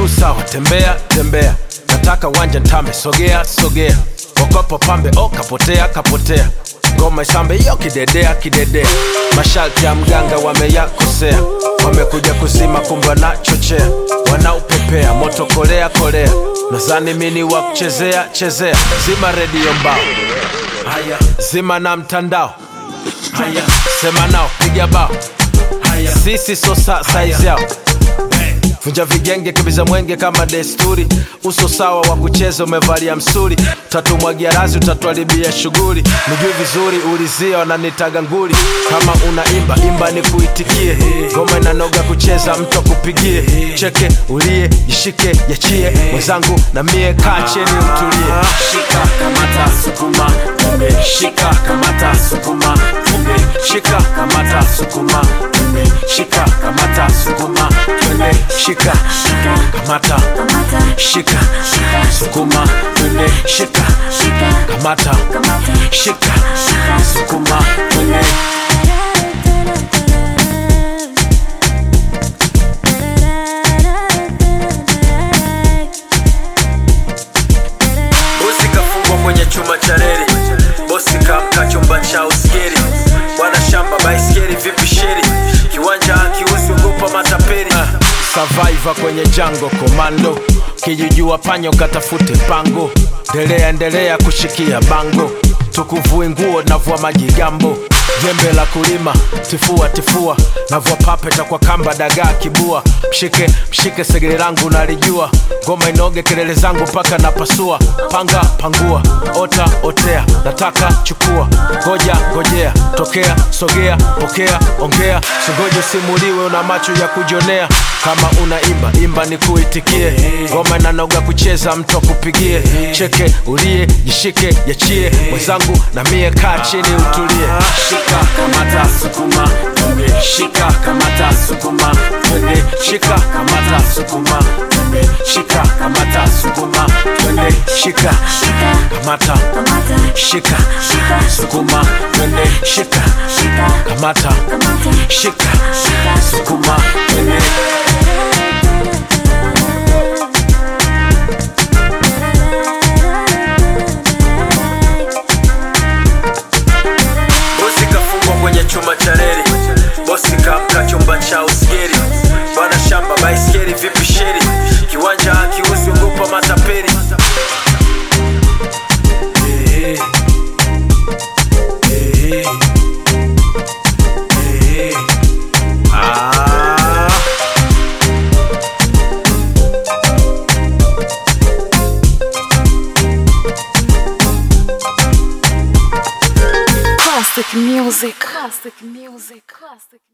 miguu sawa tembea tembea nataka wanja ntambe sogea sogea okopo pambe o kapotea kapotea ngoma isambe iyo kidedea kidedea masharti ya mganga wameyakosea wamekuja kuzima kumbe wanachochea wanaupepea moto kolea kolea nazani mini wa kuchezea chezea zima redio mbao haya zima na mtandao haya sema nao piga bao haya sisi so sa saizi yao vunja vigenge kibiza mwenge kama desturi uso sawa wa kucheza umevalia msuri tatumwagia razi utatuharibia shughuli nijui vizuri ulizia wananitaga nguli kama unaimba imba ni kuitikie ngoma inanoga kucheza mtu akupigie cheke ulie jishike yachie mwenzangu na mie kaa cheni utulie shika kamata sukuma tumbe shika kamata sukuma tumbe shika kamata sukuma tumbe shika kamata sukuma tumbe shika kamata shika sukuma twende shika kamata shika sukuma twende bosi kafungwa kwenye chuma cha reli bosi kamka chumba cha uskeri bwana shamba baiskeri vipi sheri kiwanja akiusi ugopa matapeli survivor kwenye jango komando kijijua panyo katafute pango ndelea endelea kushikia bango tukuvui nguo navua majigambo jembe la kulima tifua tifua navua papeta kwa kamba dagaa kibua mshike mshike segere langu nalijua ngoma inoge kelele zangu mpaka napasua panga pangua ota otea nataka chukua ngoja ngojea tokea sogea pokea ongea singoje usimuliwe una macho ya kujonea kama unaimba imba ni kuitikie ngoma inanoga kucheza mtu akupigie cheke ulie jishike yachie mwenzangu na mie kaa chini utulie shika kamata sukuma tumbe shika kamata sukuma twende shika kamata sukuma tumbe shika kamata sukuma twende shika kamata shika sukuma twende shika kamata shika sukuma twende bosi kafungwa kwenye chuma cha reli bosi kamka chumba cha uskeri bwana shamba baiskeri vipi sheri kiwanja akiusi ugopa matapeli Eh, eh, eh, ah. Classic music. Classic music. Classic.